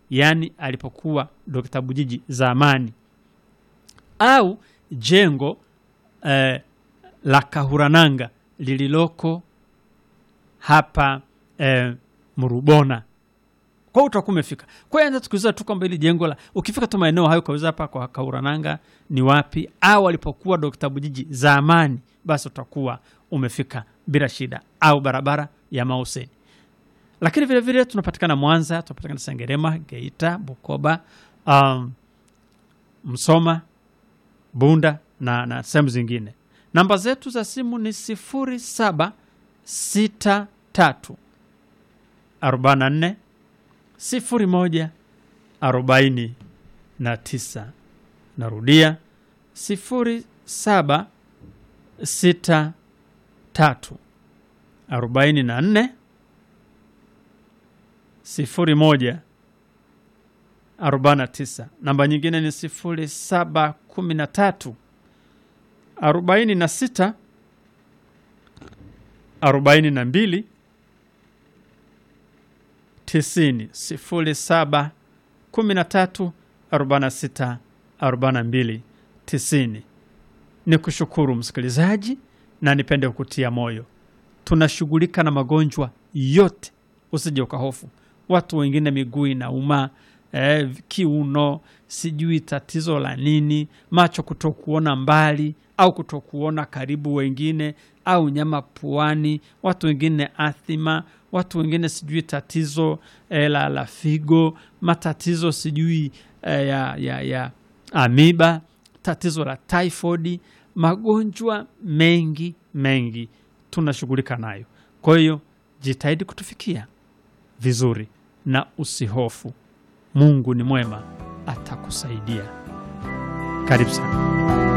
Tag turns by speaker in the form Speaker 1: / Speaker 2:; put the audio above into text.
Speaker 1: yaani alipokuwa Dr. Bujiji zamani, au jengo eh, la Kahurananga lililoko hapa eh, Murubona kwa hiyo utakuwa umefika. Kwa hiyo anza tukiuliza tu kwamba hili jengo la ukifika tu maeneo hayo kauliza hapa kwa Kaurananga ni wapi, au alipokuwa Dr. Bujiji zamani, basi utakuwa umefika bila shida, au barabara ya Mauseni. Lakini vile vile tunapatikana Mwanza, tunapatikana Sengerema, Geita, Bukoba, um, Msoma, Bunda na, na sehemu zingine. Namba zetu za simu ni sifuri saba sita tatu arobaini na nne sifuri moja arobaini na tisa. Narudia sifuri saba sita tatu arobaini na nne sifuri moja arobaini na tisa. Namba nyingine ni sifuri saba kumi na tatu arobaini na sita arobaini na mbili tisini sifuri saba kumi na tatu arobaini na sita arobaini na mbili tisini. Ni kushukuru msikilizaji, na nipende kukutia moyo, tunashughulika na magonjwa yote, usije ukahofu. Watu wengine miguu inauma, eh, kiuno, sijui tatizo la nini, macho kutokuona mbali au kutokuona karibu, wengine au nyama puani, watu wengine athima, watu wengine sijui tatizo eh, la, la figo, matatizo sijui eh, ya, ya, ya amiba, tatizo la typhoid, magonjwa mengi mengi tunashughulika nayo. Kwa hiyo jitahidi kutufikia vizuri na usihofu. Mungu ni mwema, atakusaidia. Karibu sana.